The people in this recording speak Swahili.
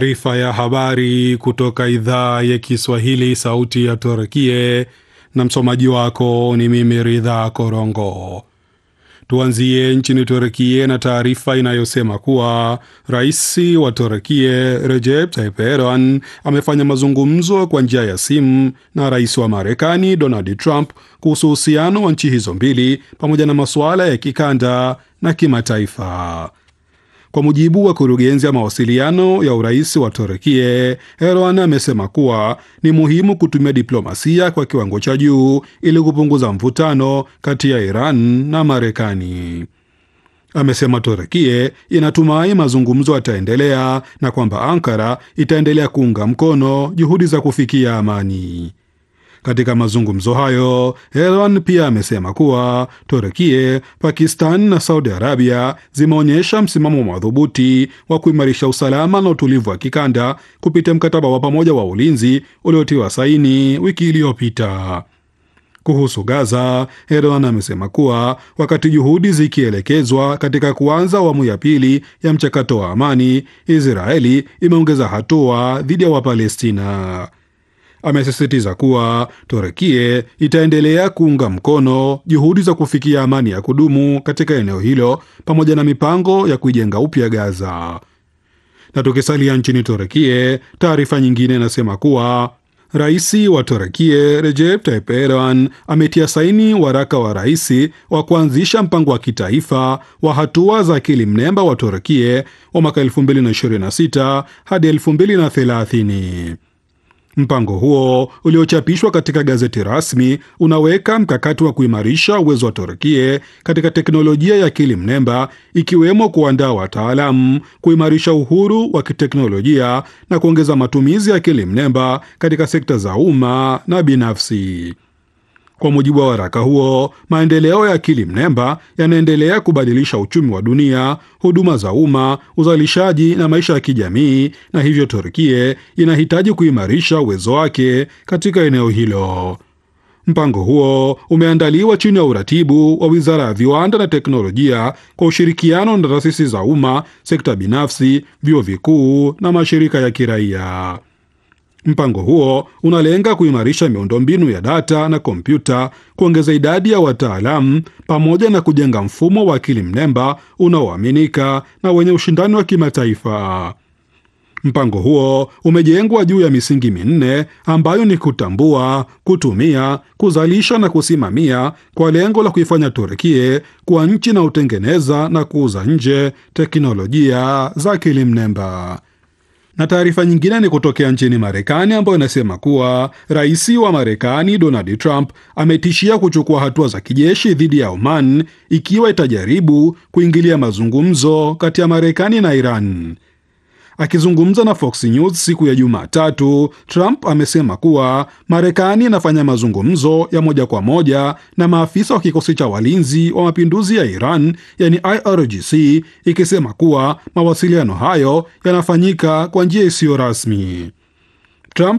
Taarifa ya habari kutoka idhaa ya Kiswahili sauti ya Turkie, na msomaji wako ni mimi Ridha Korongo. Tuanzie nchini Turkie na taarifa inayosema kuwa rais wa Turkie Recep Tayyip Erdogan amefanya mazungumzo kwa njia ya simu na rais wa Marekani Donald Trump kuhusu uhusiano wa nchi hizo mbili pamoja na masuala ya kikanda na kimataifa. Kwa mujibu wa kurugenzi ya mawasiliano ya urais wa Turkie, Erdogan amesema kuwa ni muhimu kutumia diplomasia kwa kiwango cha juu ili kupunguza mvutano kati ya Iran na Marekani. Amesema Turkie inatumai mazungumzo yataendelea na kwamba Ankara itaendelea kuunga mkono juhudi za kufikia amani. Katika mazungumzo hayo Erdogan pia amesema kuwa Turkie, Pakistan na Saudi Arabia zimeonyesha msimamo madhubuti wa kuimarisha usalama na utulivu wa kikanda kupitia mkataba wa pamoja wa ulinzi uliotiwa saini wiki iliyopita. Kuhusu Gaza, Erdogan amesema kuwa wakati juhudi zikielekezwa katika kuanza awamu ya pili ya mchakato wa amani, Israeli imeongeza hatua dhidi ya Wapalestina. Amesisitiza kuwa Turkie itaendelea kuunga mkono juhudi za kufikia amani ya kudumu katika eneo hilo pamoja na mipango ya kuijenga upya Gaza. Na tukisalia nchini Turkie, taarifa nyingine inasema kuwa rais wa Turkie Recep Tayyip Erdogan ametia saini waraka wa rais wa kuanzisha mpango wa kitaifa wa hatua za akili mnemba wa Turkie wa mwaka 2026 hadi 2030. Mpango huo uliochapishwa katika gazeti rasmi unaweka mkakati wa kuimarisha uwezo wa Turkie katika teknolojia ya akili mnemba ikiwemo kuandaa wataalamu, kuimarisha uhuru wa kiteknolojia na kuongeza matumizi ya akili mnemba katika sekta za umma na binafsi. Kwa mujibu wa waraka huo, maendeleo ya akili mnemba yanaendelea kubadilisha uchumi wa dunia, huduma za umma, uzalishaji na maisha ya kijamii, na hivyo Turkie inahitaji kuimarisha uwezo wake katika eneo hilo. Mpango huo umeandaliwa chini ya uratibu wa Wizara ya Viwanda na Teknolojia kwa ushirikiano na taasisi za umma, sekta binafsi, vyuo vikuu na mashirika ya kiraia. Mpango huo unalenga kuimarisha miundombinu ya data na kompyuta, kuongeza idadi ya wataalamu pamoja na kujenga mfumo wa akili mnemba unaoaminika na wenye ushindani wa kimataifa. Mpango huo umejengwa juu ya misingi minne ambayo ni kutambua, kutumia, kuzalisha na kusimamia kwa lengo la kuifanya Turkie kuwa nchi inayotengeneza na kuuza nje teknolojia za akili mnemba na taarifa nyingine ni kutokea nchini Marekani ambayo inasema kuwa rais wa Marekani Donald Trump ametishia kuchukua hatua za kijeshi dhidi ya Oman ikiwa itajaribu kuingilia mazungumzo kati ya Marekani na Iran. Akizungumza na Fox News siku ya Jumatatu, Trump amesema kuwa Marekani inafanya mazungumzo ya moja kwa moja na maafisa wa kikosi cha walinzi wa mapinduzi ya Iran, yani IRGC, ikisema kuwa mawasiliano hayo yanafanyika kwa njia isiyo rasmi. Trump